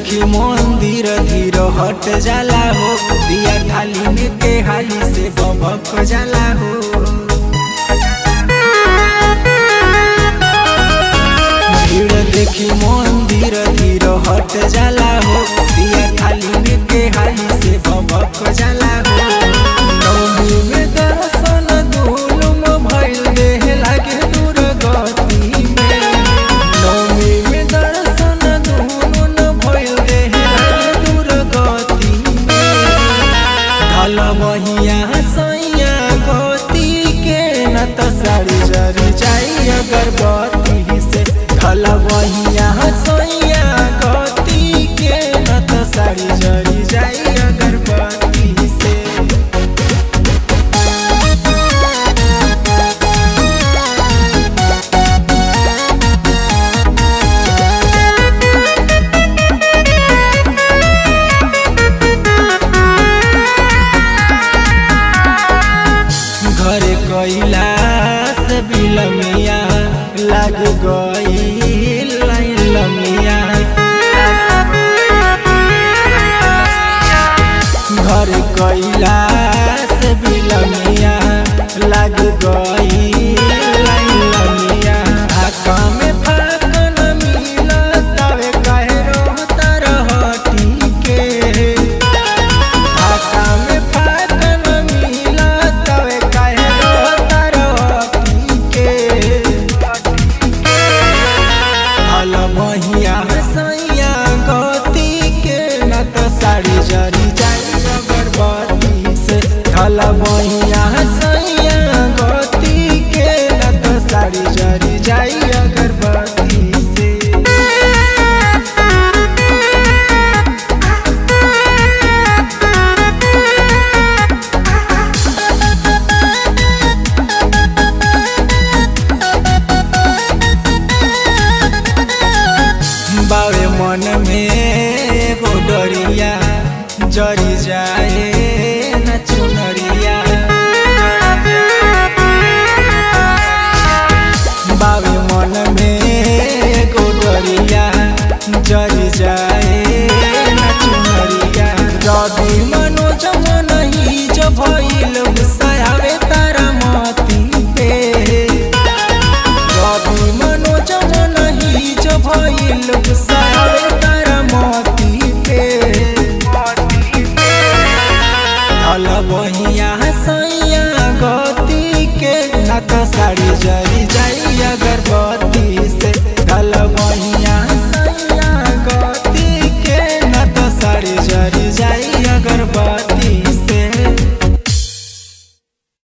देखी मंदिर धीर हट जाला हो दिया थाली के हाली से बबक जाला हो भीड़ देखी मंदिर धीर हट जाला हो दिया थाली के हाली से बबक जाला हो नौमी में दर्शन दुलुम भइल देह लागे दुर्गति में नौमी में दर्शन दुलुम भइल देह लागे दुर्गति में ढल बहिया सैया गति के न त साड़ी जरी जाई अगरबत्ती से ढल बहिया सैया गति के न त साड़ी जरी जाई अगरबत्ती से घर कैला से बिलमिया लग गई लमिया घर कैला से बिलमिया लग गई लमिया हाका में फाकन मिला तवे कहे रोता रहती के आका में फाकन मिला तवे काहे रोता रहती के हल बहिया सैया गति के न त साड़ी जरी जाई अगरबत्ती से हल बहिया सैया गति के न त साड़ी जरी जाई अगरबत्ती से बावे मन में एगो डरिया जरी जाए न चुनरिया बावे मन में एगो डरिया जरी जाए न चुनरिया रवि मनोज मन ही जो भइल गुस्सावे तारा मती पे रवि मनोज मन ही जो भइल गुस्सावे तारा मती पे ढल बहिया सैया गति के न त साड़ी जरी जाई अगर